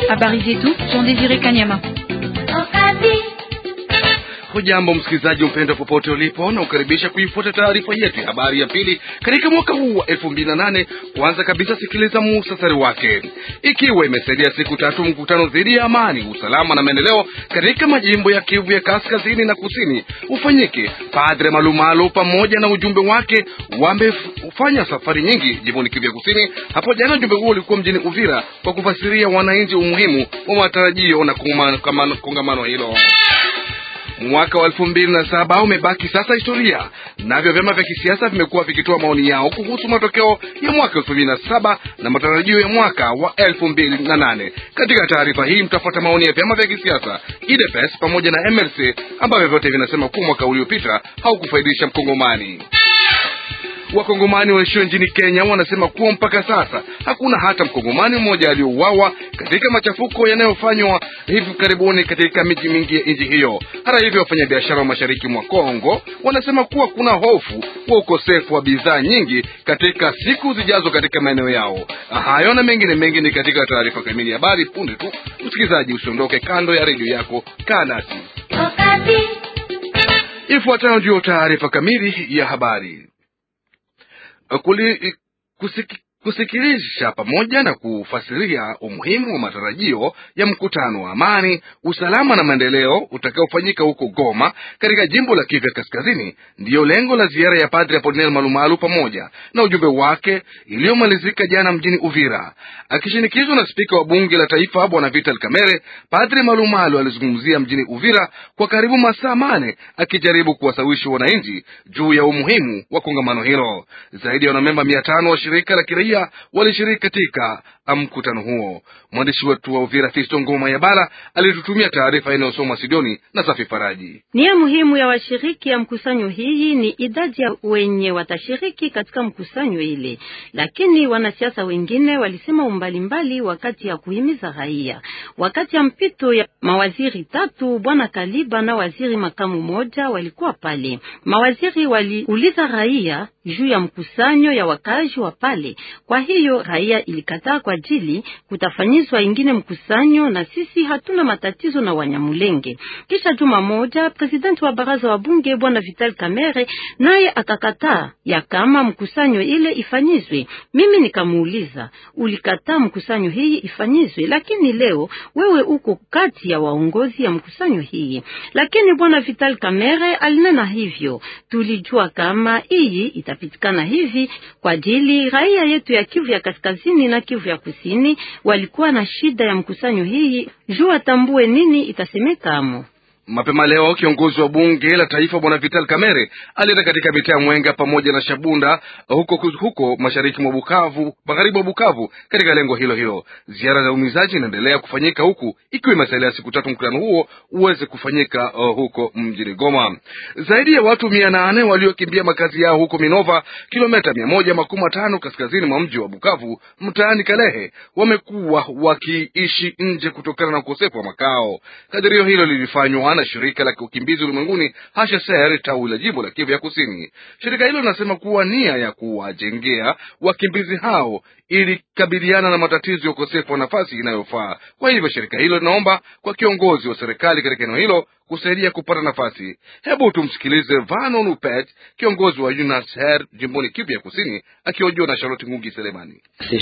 Habari zetu Jean Desire Kanyama. Hujambo msikilizaji mpendwa, popote ulipo, na ukaribisha kuifuata taarifa yetu ya habari ya pili katika mwaka huu wa elfu mbili na nane. Kwanza kabisa, sikiliza muhtasari wake. Ikiwa imesaidia siku tatu mkutano dhidi ya amani, usalama na maendeleo katika majimbo ya Kivu ya kaskazini na kusini ufanyike, Padre Malumalu pamoja na ujumbe wake wamefanya safari nyingi jimboni Kivu ya kusini. Hapo jana ujumbe huo ulikuwa mjini Uvira kwa kufasiria wananchi umuhimu wa matarajio na kongamano hilo. Mwaka wa elfu mbili na saba umebaki sasa historia, navyo vyama vya kisiasa vimekuwa vikitoa maoni yao kuhusu matokeo ya mwaka elfu mbili na saba na matarajio ya mwaka wa elfu mbili na nane. Katika taarifa hii mtafuata maoni ya vyama vya kisiasa UDPS pamoja na MLC ambavyo vyote vinasema kuwa mwaka uliopita haukufaidisha mkongomani. Wakongomani waishio nchini Kenya wanasema kuwa mpaka sasa hakuna hata mkongomani mmoja aliyouawa katika machafuko yanayofanywa hivi karibuni katika miji mingi ya nchi hiyo. Hata hivyo, wafanyabiashara wa mashariki mwa Kongo wanasema kuwa kuna hofu wa ukosefu wa bidhaa nyingi katika siku zijazo katika maeneo yao. Hayo na mengine mengi ni katika taarifa kamili ya habari punde tu. Msikilizaji, usiondoke kando ya redio yako, kaa nasi. Ifuatayo ndiyo taarifa kamili ya habari. Kuli, kusiki, kusikilisha pamoja na kufasiria umuhimu wa matarajio ya mkutano wa amani, usalama na maendeleo utakaofanyika huko Goma katika jimbo la Kivu Kaskazini ndiyo lengo la ziara ya Padre Apolinel Malumalu pamoja na ujumbe wake iliyomalizika jana mjini Uvira. Akishinikizwa na spika wa bunge la taifa Bwana Vital Kamerhe, Padre Malumalu alizungumzia mjini Uvira kwa karibu masaa mane akijaribu kuwasawishi wananchi juu ya umuhimu wa kongamano hilo. Zaidi ya wanamemba mia tano wa shirika la kiraia walishiriki katika mkutano huo. Mwandishi wetu wa Uvira Fisto Ngoma ya Bara alitutumia taarifa inayosomwa Sidoni na Safi Faraji. Nia muhimu ya washiriki ya mkusanyo hii ni idadi ya wenye watashiriki katika mkusanyo ile, lakini wanasiasa wengine walisema umbalimbali wakati ya kuhimiza raia. Wakati ya mpito ya mawaziri tatu, bwana Kaliba na waziri makamu moja walikuwa pale. Mawaziri waliuliza raia juu ya mkusanyo ya wakazi wa pale. Kwa hiyo raia ilikataa kwa ajili kutafanyizwa ingine mkusanyo, na sisi hatuna matatizo na Wanyamulenge. Kisha juma moja, presidenti wa baraza wa bunge bwana Vital Kamerhe naye akakataa ya kama mkusanyo ile ifanyizwe. Mimi nikamuuliza, ulikataa mkusanyo hii ifanyizwe, lakini leo wewe uko kati ya waongozi ya mkusanyo hii. Lakini bwana Vital Kamerhe alinena hivyo, tulijua kama hii itapitikana hivi kwa ajili raia yetu ya Kivu ya kaskazini na Kivu ya kusini walikuwa na shida ya mkusanyo hii juu atambue nini itasemekamo. Mapema leo kiongozi wa bunge la taifa bwana Vital Kamerhe alienda katika mitaa ya Mwenga pamoja na Shabunda huko, huko mashariki mwa Bukavu, magharibi mwa Bukavu, katika lengo hilo hilo. Ziara za umizaji inaendelea kufanyika huku ikiwa imesalia siku tatu mkutano huo uweze kufanyika uh, huko mjini Goma. Zaidi ya watu mia nane waliokimbia makazi yao huko Minova, kilomita mia moja makumi matano kaskazini mwa mji wa Bukavu, mtaani Kalehe, wamekuwa wakiishi nje kutokana na ukosefu wa makao. Kadirio hilo lilifanywa na shirika la ukimbizi ulimwenguni HCR tawi la jimbo la Kivu ya Kusini. Shirika hilo linasema kuwa nia ya kuwajengea wakimbizi hao ili kabiliana na matatizo ya ukosefu wa nafasi inayofaa. Kwa hivyo shirika hilo linaomba kwa kiongozi wa serikali katika eneo hilo kusaidia kupata nafasi. Hebu tumsikilize Vano Nupet, kiongozi wa UNHCR jimboni Kivu ya Kusini, akihojiwa na Charlotte Ngungi Selemani.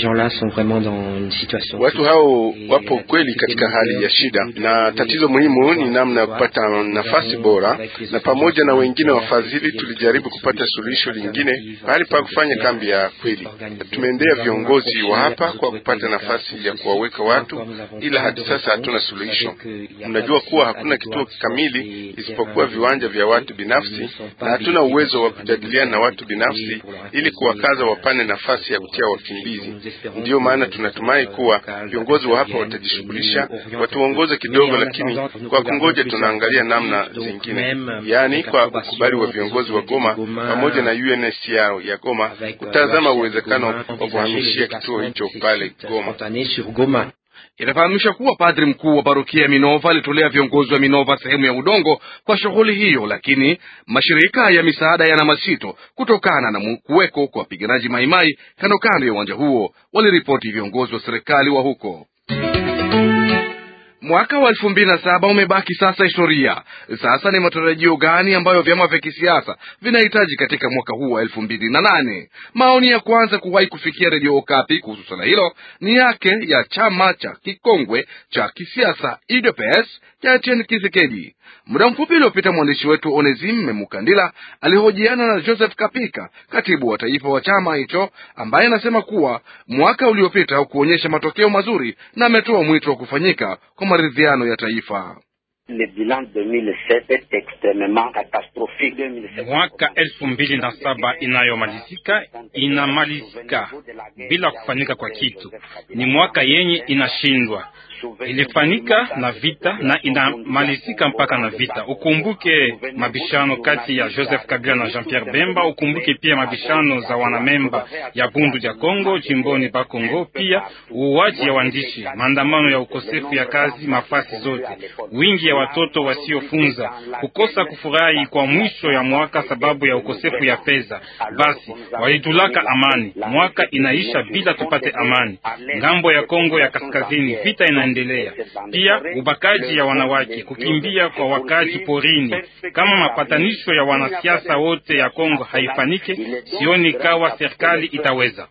Watu hao wapo kweli katika hali ya shida, na tatizo muhimu ni namna ya kupata nafasi bora, na pamoja na wengine wafadhili tulijaribu kupata suluhisho lingine pahali pa kufanya kambi ya kweli. Tumeendea viongozi wa hapa kwa kupata nafasi ya kuwaweka watu, ila hadi sasa hatuna suluhisho. Mnajua kuwa hakuna kituo kamili isipokuwa viwanja vya watu binafsi, na hatuna uwezo wa kujadiliana na watu binafsi ili kuwakaza wapane nafasi ya kutia wakimbizi. Ndiyo maana tunatumai kuwa viongozi wa hapa watajishughulisha, watuongoze kidogo, lakini kwa kungoja tunaangalia namna zingine, yaani kwa ukubali wa viongozi wa Goma pamoja na UNHCR ya Goma kutazama uwezekano wa kuhamishia kituo hicho pale Goma. Inafahamisha kuwa padri mkuu wa parokia ya Minova alitolea viongozi wa Minova sehemu ya udongo kwa shughuli hiyo, lakini mashirika ya misaada yana masito kutokana na kuweko kwa wapiganaji maimai kando kando ya uwanja huo, waliripoti viongozi wa serikali wa huko. Mwaka wa elfu mbili na saba umebaki sasa historia. Sasa ni matarajio gani ambayo vyama vya kisiasa vinahitaji katika mwaka huu wa elfu mbili na nane? Maoni ya kwanza kuwahi kufikia redio Okapi kuhusu swala hilo ni yake ya chama cha kikongwe cha kisiasa UDPS cha Etienne Tshisekedi. Muda mfupi uliopita mwandishi wetu Onesime Mukandila alihojiana na Joseph Kapika, katibu wa taifa wa chama hicho, ambaye anasema kuwa mwaka uliopita haukuonyesha matokeo mazuri na ametoa mwito wa kufanyika kwa maridhiano ya taifa. Mwaka elfu mbili na saba inayomalizika inamalizika bila kufanyika kwa kitu. Ni mwaka yenye inashindwa, ilifanyika na vita na inamalizika mpaka na vita. Ukumbuke mabishano kati ya Joseph Kabila na Jean Pierre Bemba. Ukumbuke pia mabishano za wanamemba ya Bundu ya Kongo jimboni ba Kongo, pia uuaji ya waandishi, maandamano ya ukosefu ya kazi mafasi zote, wingi ya watoto wasiofunza, kukosa kufurahi kwa mwisho ya mwaka sababu ya ukosefu ya pesa. Basi walitulaka amani, mwaka inaisha bila tupate amani. Ngambo ya Kongo ya kaskazini vita inaendelea, pia ubakaji ya wanawake, kukimbia kwa wakaji porini. Kama mapatanisho ya wanasiasa wote ya Kongo haifanike, sioni kawa serikali itaweza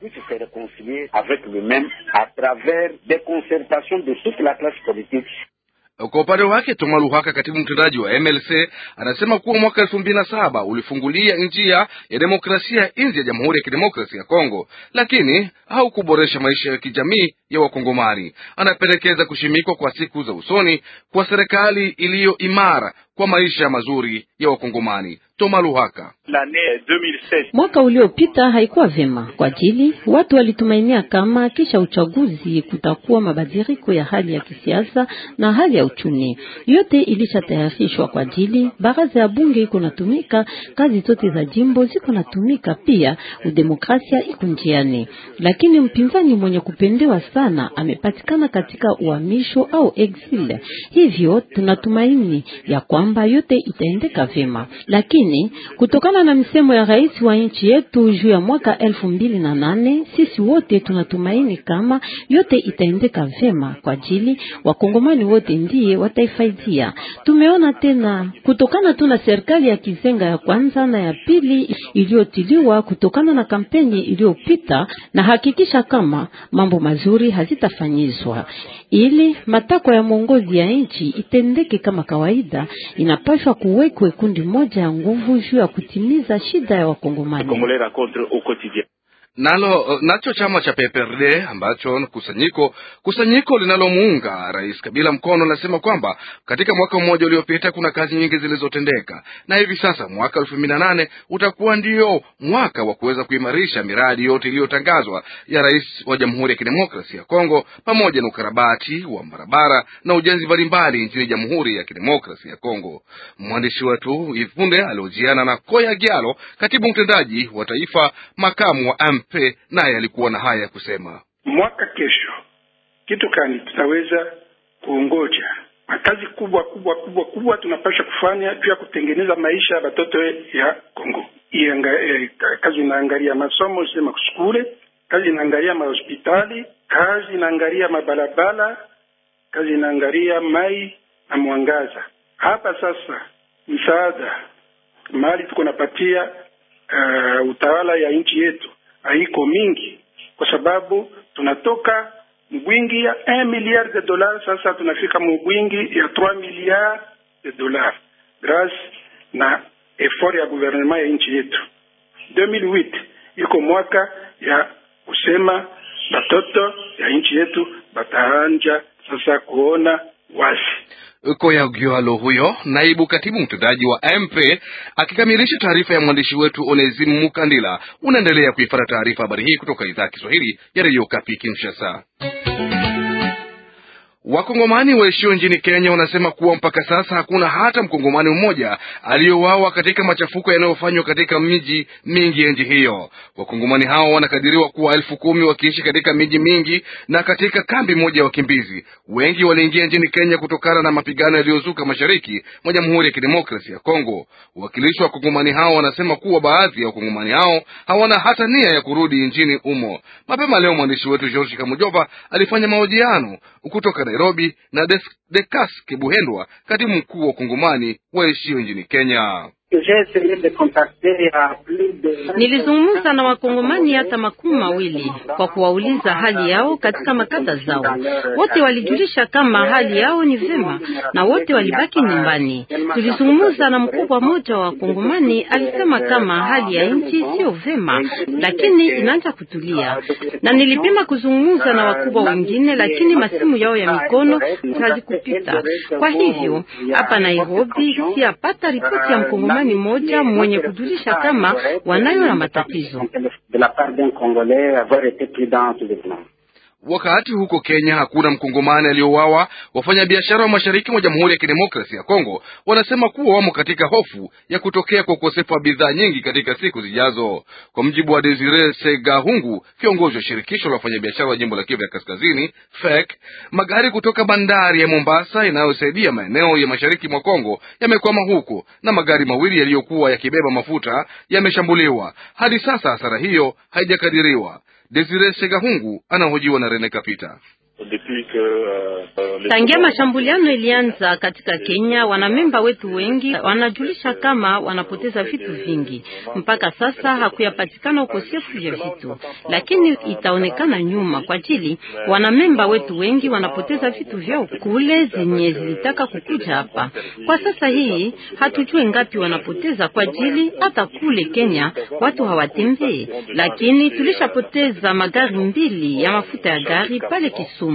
Kwa upande wake Toma Luhaka, katibu mtendaji wa MLC, anasema kuwa mwaka elfu mbili na saba ulifungulia njia ya demokrasia nje ya Jamhuri ya Kidemokrasia ya Kongo, lakini haukuboresha maisha ya kijamii ya Wakongomani. Anapendekeza kushimikwa kwa siku za usoni kwa serikali iliyo imara kwa maisha mazuri ya Wakongomani. Toma Luhaka: mwaka uliopita haikuwa vyema kwa ajili watu walitumainia kama kisha uchaguzi kutakuwa mabadiliko ya hali ya kisiasa na hali ya uchumi. Yote ilishatayarishwa kwa ajili baraza ya bunge iko natumika, kazi zote za jimbo ziko natumika, pia udemokrasia iko njiani, lakini mpinzani mwenye kupendewa sana amepatikana katika uhamisho au exile. Hivyo tunatumaini ya kwamba yote itaendeka vyema, lakini kutokana na msemo ya rais wa nchi yetu juu ya mwaka elfu mbili na nane sisi wote tunatumaini kama yote itaendeka vyema kwa ajili wakongomani wote ndiye wataifaidia. Tumeona tena kutokana tu na serikali ya kizenga ya kwanza na ya pili iliyotiliwa kutokana na kampeni iliyopita, na hakikisha kama mambo mazuri hazitafanyizwa ili matakwa ya mwongozi ya nchi itendeke kama kawaida. Inapaswa kuwekwe kundi moja ya nguvu juu ya kutimiza shida ya wakongomani. Nalo nacho chama cha PPRD ambacho kusanyiko kusanyiko linalomuunga Rais Kabila mkono nasema kwamba katika mwaka mmoja uliopita kuna kazi nyingi zilizotendeka, na hivi sasa mwaka elfu mbili na nane utakuwa ndio mwaka wa kuweza kuimarisha miradi yote iliyotangazwa ya rais wa Jamhuri ya Kidemokrasia ya Kongo, pamoja na ukarabati wa barabara na ujenzi mbalimbali nchini Jamhuri ya Kidemokrasia ya Kongo. Mwandishi wetu Ifunde aliojiana na Koya Gialo, katibu mtendaji wa taifa, makamu wa Pe, naye alikuwa na haya ya kusema. Mwaka kesho kitu kani tutaweza kuongoja makazi kubwa kubwa kubwa kubwa tunapasha kufanya juu ya kutengeneza maisha ya batoto ya Kongo. Ianga, eh, kazi inaangalia masomo sema kuskule, kazi inaangalia mahospitali, kazi inaangalia mabarabara, kazi inaangalia mai na mwangaza. Hapa sasa msaada mahali tuko napatia uh, utawala ya nchi yetu haiko mingi kwa sababu tunatoka mbwingi ya 1 milliard de dollars, sasa tunafika mbwingi ya 3 milliard de dollars grâce na effort ya gouvernement ya nchi yetu. 2008 iko mwaka ya kusema batoto ya nchi yetu bataanja sasa kuona wasi Koya Gyalo huyo naibu katibu mtendaji wa MP akikamilisha taarifa ya mwandishi wetu Onezimu Mukandila. Unaendelea kuifuata taarifa habari hii kutoka idhaa ya Kiswahili ya redio Kapi Kinshasa. Wakongomani waishio nchini Kenya wanasema kuwa mpaka sasa hakuna hata mkongomani mmoja aliyouawa katika machafuko yanayofanywa katika miji mingi ya nchi hiyo. Wakongomani hao wanakadiriwa kuwa elfu kumi wakiishi katika miji mingi na katika kambi moja ya wakimbizi. Wengi waliingia nchini Kenya kutokana na mapigano yaliyozuka mashariki mwa Jamhuri ya Kidemokrasia ya Kongo. Wawakilishi wa wakongomani hao wanasema kuwa baadhi ya wakongomani hao hawana hata nia ya kurudi nchini humo. Mapema leo mwandishi wetu George Kamujova alifanya mahojiano kutoka Nairobi na Des Dekas Kibuhendwa, katibu mkuu wa Ukongomani waishio nchini Kenya. Nilizungumza na wakongomani hata makumi mawili kwa kuwauliza hali yao katika makata zao. Wote walijulisha kama hali yao ni vema na wote walibaki nyumbani. Tulizungumza na mkubwa mmoja wa wakongomani, alisema kama hali ya nchi sio vema, lakini inaanza kutulia. Na nilipima kuzungumza na wakubwa wengine, lakini masimu yao ya mikono hazikupita. Kwa hivyo hapa Nairobi siapata ripoti ya mkongomani ni moja mwenye kujulisha kama wanayo na matatizo. Wakati huko Kenya hakuna mkongomani aliyouawa, wafanyabiashara wa mashariki mwa Jamhuri ya Kidemokrasia ya Kongo wanasema kuwa wamo katika hofu ya kutokea kwa ukosefu wa bidhaa nyingi katika siku zijazo. Kwa mjibu wa Desire Segahungu, kiongozi wa shirikisho la wafanyabiashara wa jimbo la Kivu ya Kaskazini, FEC, magari kutoka bandari ya Mombasa inayosaidia maeneo ya mashariki mwa Kongo yamekwama huko na magari mawili yaliyokuwa yakibeba mafuta yameshambuliwa. Hadi sasa hasara hiyo haijakadiriwa. Desire Segahungu anahojiwa na Rene Kapita. Tangia mashambuliano ilianza katika Kenya, wanamemba wetu wengi wanajulisha kama wanapoteza vitu vingi. Mpaka sasa hakuyapatikana ukosefu vya vitu, lakini itaonekana nyuma kwa ajili wanamemba wetu wengi wanapoteza vitu vyao kule zenye zilitaka kukuja hapa. Kwa sasa hii hatujui ngapi wanapoteza kwa ajili hata kule Kenya watu hawatembei, lakini tulishapoteza magari mbili ya mafuta ya gari pale Kisumu.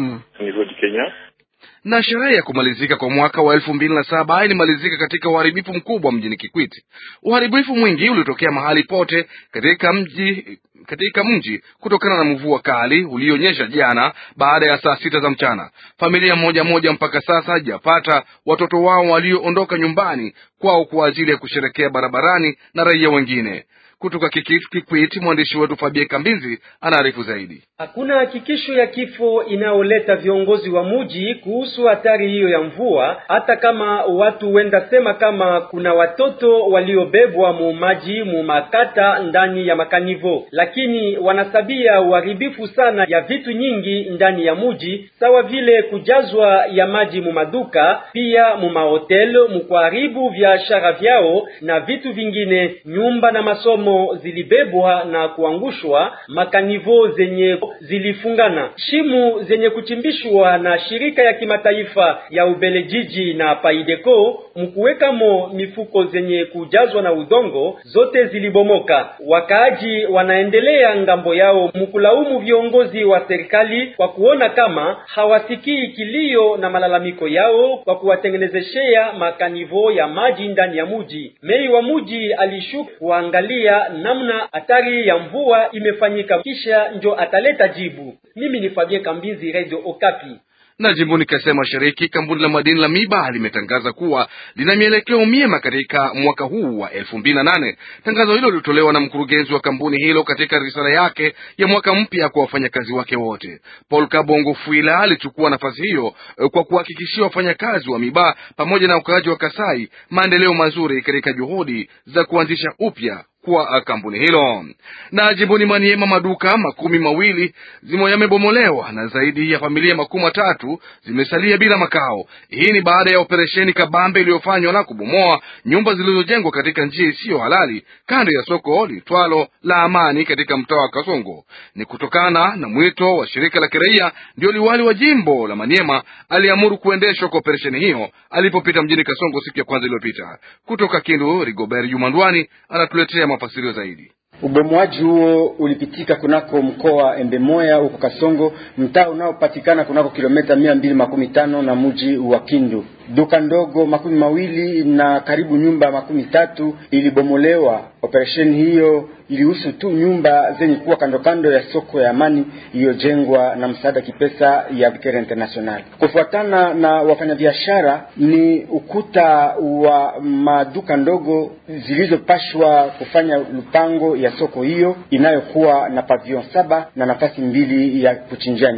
Na sherehe ya kumalizika kwa mwaka wa elfu mbili na saba ilimalizika katika uharibifu mkubwa mjini Kikwiti. Uharibifu mwingi ulitokea mahali pote katika mji katika mji kutokana na mvua kali ulionyesha jana baada ya saa sita za mchana. Familia moja moja mpaka sasa hajapata watoto wao walioondoka nyumbani kwao kwa ajili ya kusherekea barabarani na raia wengine. Kutoka Kikwiti, mwandishi wetu Fabie Kambinzi anaarifu zaidi. Hakuna hakikisho ya kifo inayoleta viongozi wa muji kuhusu hatari hiyo ya mvua, hata kama watu wenda sema kama kuna watoto waliobebwa mu maji mu makata ndani ya makanivo, lakini wanasabia uharibifu sana ya vitu nyingi ndani ya muji, sawa vile kujazwa ya maji mu maduka, pia mu mahotel, mu kuharibu biashara vyao na vitu vingine. Nyumba na masomo zilibebwa na kuangushwa, makanivo zenye zilifungana, shimu zenye kuchimbishwa na shirika ya kimataifa ya Ubelejiji na Paideco mkuwekamo mifuko zenye kujazwa na udongo zote zilibomoka. Wakaaji wanaendelea ngambo yao mkulaumu viongozi wa serikali kwa kuona kama hawasikii kilio na malalamiko yao kwa kuwatengenezeshea makanivo ya maji ndani ya muji. Mei wa muji alishuka kuangalia namna hatari ya mvua imefanyika, kisha njo ataleta jibu. Mimi ni Fabien Kambizi, Radio Okapi. Na jimboni Kasai Mashariki, kampuni la madini la Miba limetangaza kuwa lina mielekeo miema katika mwaka huu wa elfu mbili na nane. Tangazo hilo lilitolewa na mkurugenzi wa kampuni hilo katika risala yake ya mwaka mpya kwa wafanyakazi wake wote. Paul Kabongo Fuila alichukua nafasi hiyo kwa kuhakikishia wafanyakazi wa Miba pamoja na wakaaji wa Kasai maendeleo mazuri katika juhudi za kuanzisha upya kwa kampuni hilo. Na jimboni Maniema, maduka makumi mawili zimo yamebomolewa na zaidi ya familia makumi matatu zimesalia bila makao. Hii ni baada ya operesheni kabambe iliyofanywa na kubomoa nyumba zilizojengwa katika njia isiyo halali kando ya soko litwalo la Amani katika mtaa wa Kasongo. Ni kutokana na mwito wa shirika la kiraia, ndio liwali wa jimbo la Maniema aliamuru kuendeshwa kwa operesheni hiyo alipopita mjini Kasongo siku ya kwanza iliyopita. Kutoka Kindu, Rigobert Jumandwani anatuletea mafasirio zaidi. Ubomoaji huo ulipitika kunako mkoa Embemoya huko Kasongo, mtaa unaopatikana kunako kilomita mia mbili makumi tano na mji wa Kindu. Duka ndogo makumi mawili na karibu nyumba makumi tatu ilibomolewa. Operesheni hiyo ilihusu tu nyumba zenye kuwa kando kando ya soko ya Amani iliyojengwa na msaada kipesa ya Vikere International. Kufuatana na wafanyabiashara, ni ukuta wa maduka ndogo zilizopashwa kufanya lupango ya soko hiyo inayokuwa na pavilion saba na nafasi mbili ya kuchinjia nyama.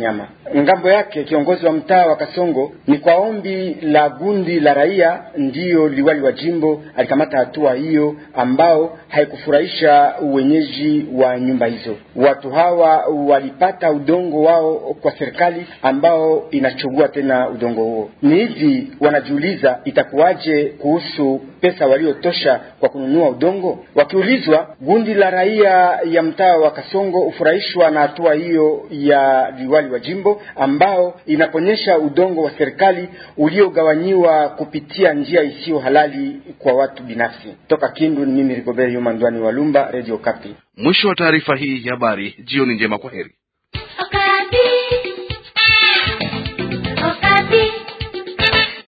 Ngambo yake kiongozi wa mtaa wa Kasongo, ni kwa ombi la gundi la raia ndiyo liwali wa jimbo alikamata hatua hiyo ambao haikufurahisha wenyeji wa nyumba hizo. Watu hawa walipata udongo wao kwa serikali ambao inachugua tena udongo huo. Ni hivi wanajiuliza itakuwaje kuhusu pesa waliotosha kwa kununua udongo. Wakiulizwa, gundi la raia ya mtaa wa Kasongo hufurahishwa na hatua hiyo ya liwali wa jimbo ambao inaponyesha udongo wa serikali uliogawanyiwa kupitia njia isiyo halali kwa watu binafsi. Toka Kindu ni mimi Rigobert Yuma Ndwani wa Lumba, Radio Kapi. Mwisho wa taarifa hii ya habari. Jioni njema, kwa heri.